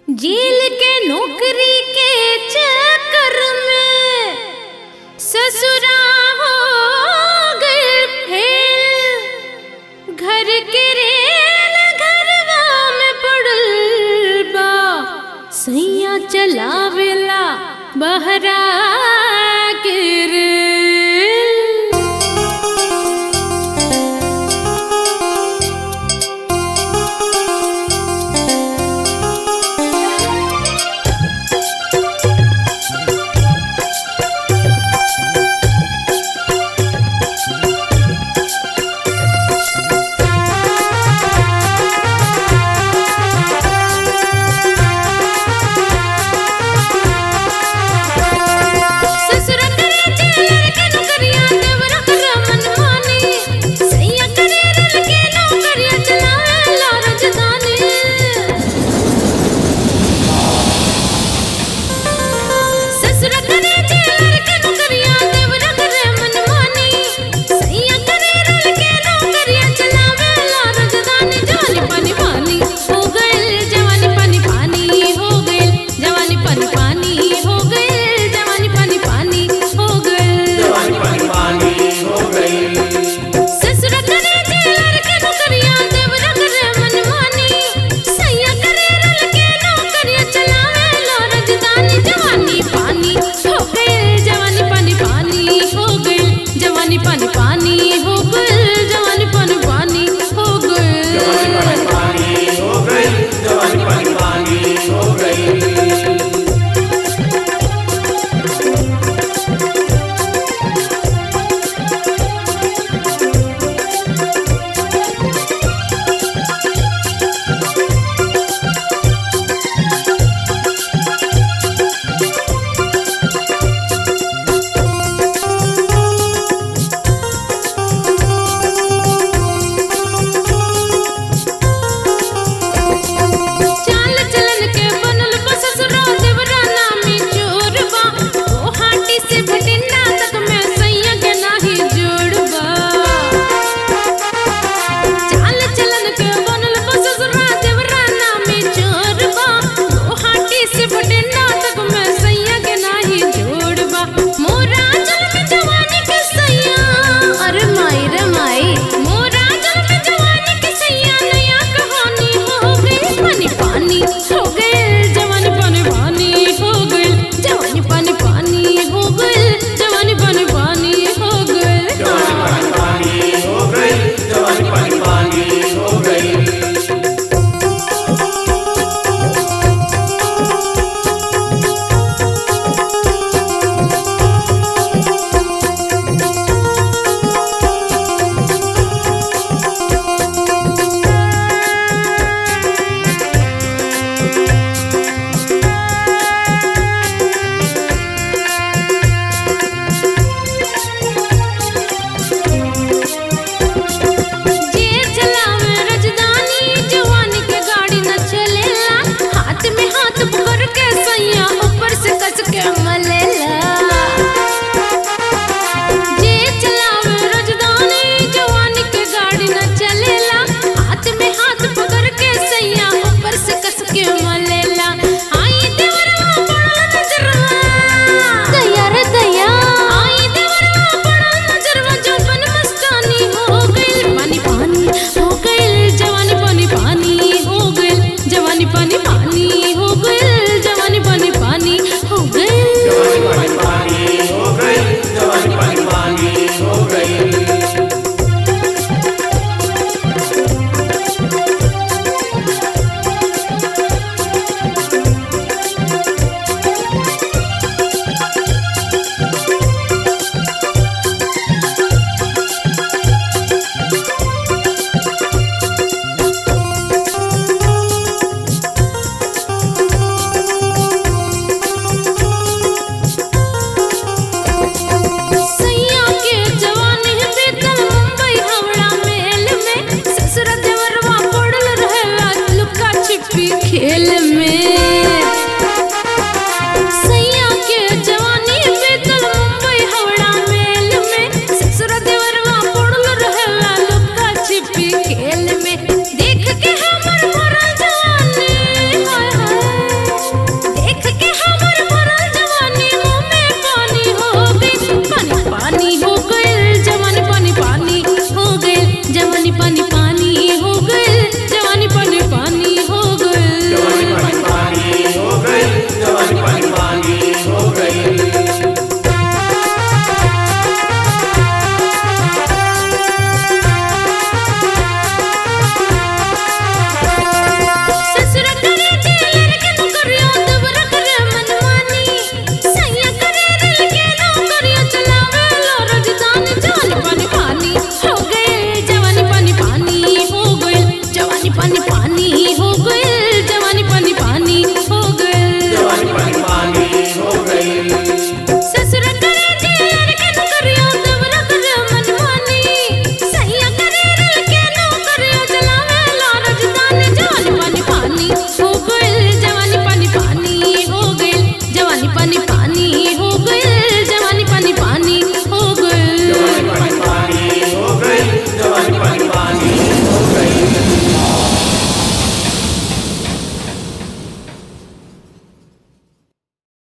जेल के नौकरी के चक्कर में ससुरा हो गए फेल घर के रेल घरवा में पड़ल बा सैया चलावेला बहरा के रेल ससुर करे जेलर के नौकरिया देवरा करा मनमानी सैया करे रेल के नौकरिया चलावेला राजधानी ससुर करे जेलर के नौकरिया देवरा करे मनमानी सैया करे रेल के नौकरिया चलावेला राजधानी जवानी पानी पानी हो गइल जवानी पानी पानी हो गइल जवानी पानी पानी हो गइल जवानी पानी पानी हो गइल जवानी पानी पानी हो गई ससुर करे जेलर के नौकरिया देवरा करे मनमानी सैया करे रेल के नौकरिया चलावेला राजधानी जवानी पानी हो गइल जवानी पानी पानी हो गइल जवानी पानी पानी हो गइल जवानी पानी पानी हो गइल जवानी पानी पानी हो गई जवानी पानी पानी हो गई चाल चलन के बनल बा ससुरा देवरा नामी चोरबा गोहाटी से भटिंडा तक में सैया के नाही जोड़बा चाल चलन के बनल बा ससुरा देवरा नामी चोरबा गोहाटी से भटिंडा तक में सैया के नाही जोड़बा मोरा जन्म जवानी के सैया अरे माई रे माई मोरा जन्म जवानी के सैया नया कहानी हो गई पानी पानी हो गई जवानी पानी पानी हो गई जवानी पानी पानी हो गई जवानी पानी पानी हो गई जवानी पानी पानी हो गई जवानी पानी पानी हो गई जे चलावे राजधानी जवानी के गाड़ी न चलेला हाथ में हाथ पकड़ के सैया ऊपर से कस के मलेला जे चलावे राजधानी जवानी के गाड़ी न चलेला हाथ में हाथ पकड़ के सैया ऊपर से कस के मलेला आई देवरवा बड़ा नजरवा दया रे दया आई देवरवा बड़ा नजरवा जौन मस्तानी हो गइल पानी पानी हो गइल जवानी पानी पानी हो गइल जवानी पानी पानी हो गइल जवानी पानी पानी हो गइल जवानी पानी पानी हो गई जवानी पानी पानी हो गई सैया के जवानी बीतल मुंबई हावड़ा मेल में ससुर देवरवा पड़ल रहेला लुका छिपी खेल में